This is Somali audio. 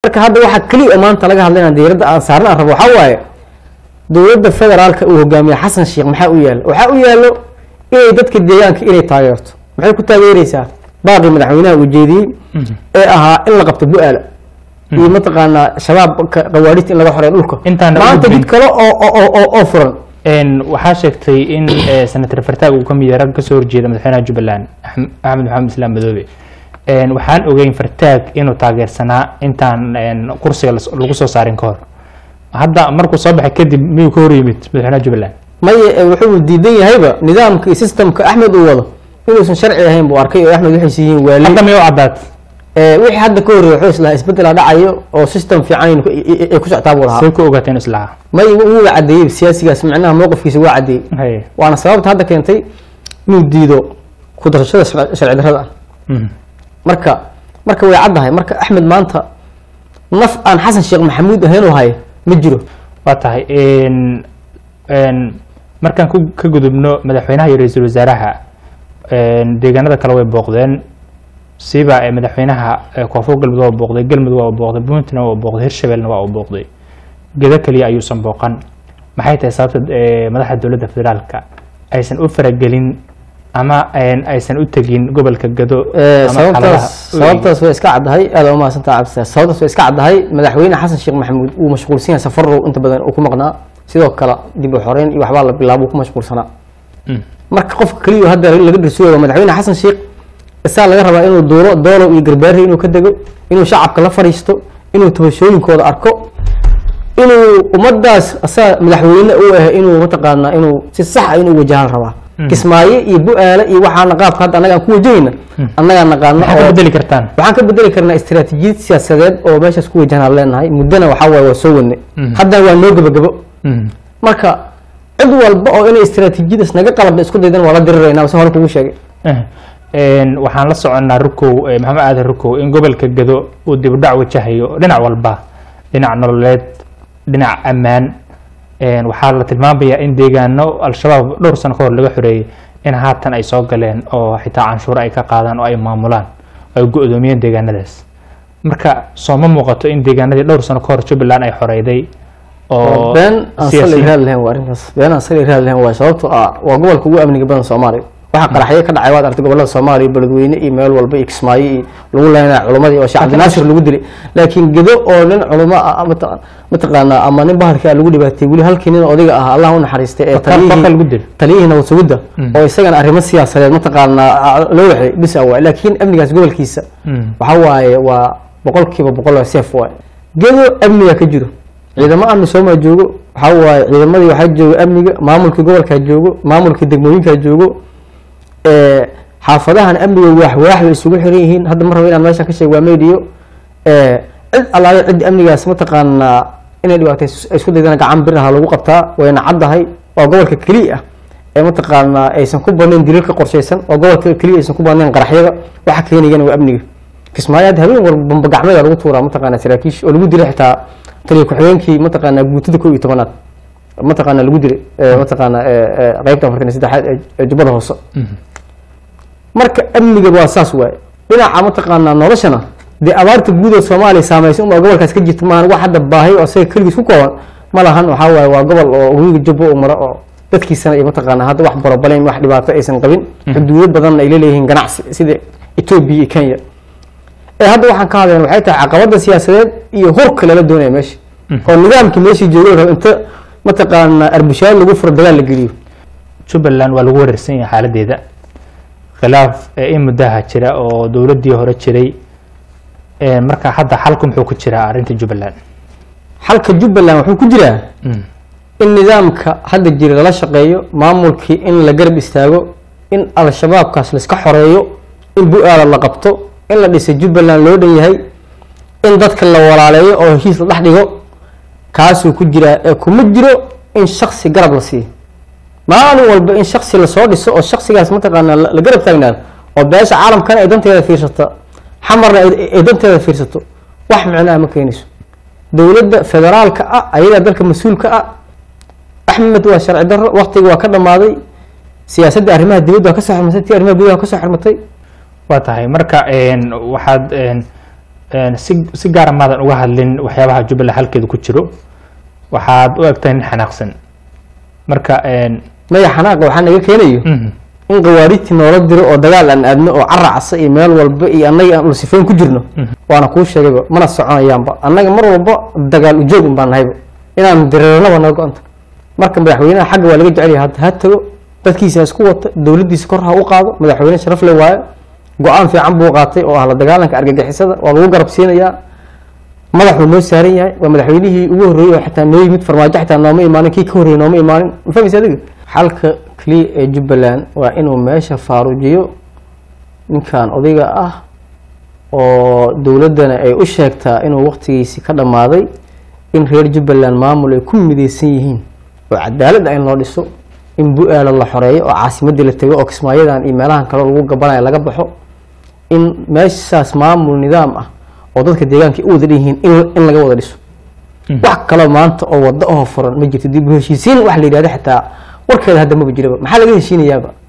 marka hadda waxaa keliya maanta laga hadlayna diiradda aan saarna aan rabo waxaa waaye dowladda federaalka uu hogaamiye xasan sheekh maxaa u yaalo waxaa u yaalo inay dadka deegaanka inay taageerto maxay ku taageereysaa baaqii madaxweynaha uu jeediyey ee ahaa in la qabto bu-aala iyo mataqaanaa shabaab qawaadhista in laga xoreeyo dhulka Intaana maanta gudbin. jid kale oo oo- oo oo- oo furan Een, waxaa sheegtay in eh, senator fartaag uu ka mid yahay rag kasoo horjeeda madaxweynaha jubbaland Ahm- axmed maxamed islaam madoobe Een, waxaan ogeyn fartaag inuu taageersanaa intaan een, kursiga las- lagu soo saarin ka hor hadda markuu soo baxay kadib miyuu ka hor yimid madaxweynaha jubbaland maya ee wuxuu diidan yahayba nidaamka iyo systemka axmed uu wado inuusan sharci ahayn buu arkay oo axmed waxay yihiin waali hadda miyuu caddaad Ee, wixii hadda ka horreeyay wuxuu islahaa isbeddela dhacayo oo system fiican ay ku- ay- ay ku socotaa buu lahaa see ku ogaateen islaha maya wuuga cadeeyey siyaasigaas macnaha mowqifkiisa waa cadeeyey Haye. waana sababta hadda keentay inuu diido ku darashada sharci sharci darrada ah Mhm. marka marka way caddahay marka axmed maanta naf aan xasan sheekh maxamuud ahayn oo haya ma jiro waa tahay een- een, markaan ku- ka gudubno madaxweynaha iyo ra-iisul wasaaraha een, deegaanada kale way booqdeen siba ee madaxweynaha ee koonfur galmudug waa booqday galmudug waa booqday puntland waa booqday hirshabelna waa booqday gedo keliya ayuusan booqan maxay tahay sababta ee, madaxda dowladda federaalka aysan u faragelin ama een, aysan u tegin gobolka gado Ee, ama xaaladaha sababtaas sababtaas way iska caddahay aada u mahadsantaha cabdisaas sababtaas way iska caddahay madaxweyne xasan sheekh maxamuud uu mashquulsan yahay safarow inta badan uu ku maqnaa sidoo kale dib u xoreyn iyo waxbaa la bilaabo uu ku mashquulsanaa Mm. marka qofka keliya hadda laga dhirsuyo waa madaxweyne xasan sheekh isaa laga rabaa inuu duuro doolow iyo garbaari inuu ka dego inuu shacabka la fadhiisto inuu tabashooyinkooda arko inuu ummadaas asaa madaxweyne u ah inuu mataqaanaa inuu si sax ah inuu wajahan rabaa kismaayo iyo bu-aale iyo waxaana qaabka hadda annaga aan ku wajahayna annagaa naqaano maxaa ka oo bedeli kartaan waxaan ka bedeli karnaa istiraatiijiyad siyaasadeed oo meeshaas ku wajahan leenahay muddana waxaa waaye waa soo wadnay haddana waa noo gebagabo Mhm. marka cid walba oo inay istiraatiijiyadaas naga qalabda isku daydan waa la diriraynaa wase hore kugu sheegay Eh, een, waxaan la soconnaa rukow eh, maxamed aadan rukow in gobolka gado uu dib u dhac wajahayo dhinac walba dhinac nololeed dhinac ammaan een, waxaa la tilmaamayaa in deegaano al-shabaab dhowr sano ka hor laga xoreeyey in haatan ay soo galeen oo xitaa canshuuro ay ka qaadaan oo ay maamulaan oo ay go-doomiyeen deegaanadaas marka soo ma muuqato in deegaanadii dhowr sano ka hor jubbaland ay xoreyday oo been aan sali siyaasiyiin- raad lahayn waa arrintaas been aan sali raad lahayn waa sababtoo ah waa gobolka ugu amniga badan soomaaliya waxaa qaraxyo ka dhacay waad aragtay gobolada soomaaliya beledweyne iyo meel walba iyo kismaayo iyo lagu leenaya culumadii oo sheekh cabdinaasir lagu dilay laakiin gedo oo nin culamo ah mata- mataqaanaa ama nin bahalka lagu dhibaatay weli halkii nin odayga ah allah u naxariistay ee Bakar- Bakar lagu taliyihii dilay. taliyihii nabad sugidda oo isagana arrimo siyaasadeed mataqaanaa loo waxay bis awaa laakiin amnigaas gobolkiisa Mm. waxa waaye waa boqolkiiba boqol waa seef waaye gedo amniga ka jiro ciidamo amni soomaa joogo waxa waaye ciidamadii waxaa jooga amniga maamulkii gobolkaa joogo maamulkii degmooyinkaa joogo ee, xaafadahan amniga waax waax bay isugu xiran yihiin hadda mar raba inaan meesha ka sheego waa meediyo ee, cid allaale cid amnigaas mataqaanaa inay dhibaatay ay isku daydana gacan bir aha lagu qabtaa wayna caddahay waa gobolka keliya ah ee mataqaanaa aysan ku badnayn daliilka qorshaysan waa gobolka keliya aysan ku badnayn qaraxyada waxa keenayana waa amniga kismaayo hadda habeen walba bamba gacmeeda lagu tuuraa mataqaanaa saraakiish oo lagu dilay xitaa taliya ku-xigeenkii mataqaanaa guutada kow iyo tobanaad mataqaanaa lagu dilay ee, mataqaanaa ee, ee, qaybta afartan iyo saddexaad ee- ee jubbada hoose marka amniga waa saas waaye dhinaca mataqaanaa noloshana dee abaarta guud ee soomaaliya saameysay unbaa gobolkaas ka jirta maahan wax hadda baahi oo isaga keligiis ku kooban ma lahan waxaa waaye waa gobol oo webiga jubbo u maro oo dadkiisana iyo mataqaanaa hadda wax barobaleyn wax dhibaato aysan qabin xuduudo badanna ay leeleeyihiin ganacsi sida etoobiya iyo kenya ee hadda waxaan ka hadlayna waxay tahay caqabada siyaasadeed iyo hurka lala doonaya meesha oo nidaamkii meeshii joogay rabo inta mataqaanaa arbushaad lagu furo dagaal la geliyo jubbaland waa lagu wareersan yahay xaaladeeda khilaaf ee in muddaha jira oo dowladdii hore jiray ee marka hadda xalku muxuu ku jiraa arrinta jubbaland xalka jubbaland wuxuu ku jiraa in nidaamka hadda jira lala shaqeeyo maamulkii in la garab istaago in al-shabaabkaas laiska xoreeyo in bu-aala la qabto in la dhisay jubbaland loo dhan yahay in dadka la walaaleeyo oo heshiis la dhex dhigo kaasuu ku jiraa ee kuma jiro in shaksi garab la siiyo maalin walba in shaksi lasoo dhiso oo shaksigaas mataqaanaa la la garab taagnaado oo beesha caalamkana ay danteeda fiirsato xamarna ay ay danteeda fiirsato wax micnaha ma keenayso dowladda federaalka ah ayadaa dalka mas-uulka ah axmed waa sharci darro waqtiga waa ka dhammaaday siyaasadda arrimaha dibadda waa ka soo xirmatay tii arrimaha gudaha waa ka soo xirmatay waa tahay marka een, waxaad een, een, si si gaara maadan uga hadlin waxyaabaha jubbaland halkeeda ku jiro waxaad u egtahay nin xanaaqsan marka een, maya xanaaqa waxaa naga keenayo mhm, in khawaarijtii noola diro oo dagaal aan aadno oo caracsa iyo meel walba iyo annaga aan ulsifayn ku jirno waana kuu sheegayba mana soconayaanba annaga mar walba dagaal ujoog un baan nahayba inaan dirirnaba naga go-anta marka madaxweynaha xagga waa laga jecel yahay hadda ha tago dadkiisa ha isku wata dowladdiisa kor ha u qaado madaxweyne sharaf le waayo go-aan fiican buu qaatay oo ah la dagaalanka argagixisada waa lagu garab siinayaa madaxuu noo saaran yahay waa madaxweynihii ugu horreeyey oo xitaa noo yimid farmaajo xitaa nooma imaanin kii ka horreeyey nooma imaanin ma fahmaysa adiga xalka keliya ee jubbaland waa inuu meesha faarujiyo ninkan odayga ah oo dowladdana ay u sheegtaa inuu waqtigiisi ka dhammaaday in reer jubbaland maamul ay ku midaysan yihiin oo cadaalad ah in loo dhiso in bu-aala la xoreeyo oo caasimadii la tego oo kismaayadan iyo meelahan kale lagu gabanaya laga baxo in meeshaas maamul nidaam ah oo dadka deegaanka u wada dhan yihiin in, in laga wada dhiso wax kaloo maanta oo wado oo furan ma jirto dib u heshiisiin wax la yidhahdo xitaa warkeeda hadda maba jiraba maxaa laga heshiinayaaba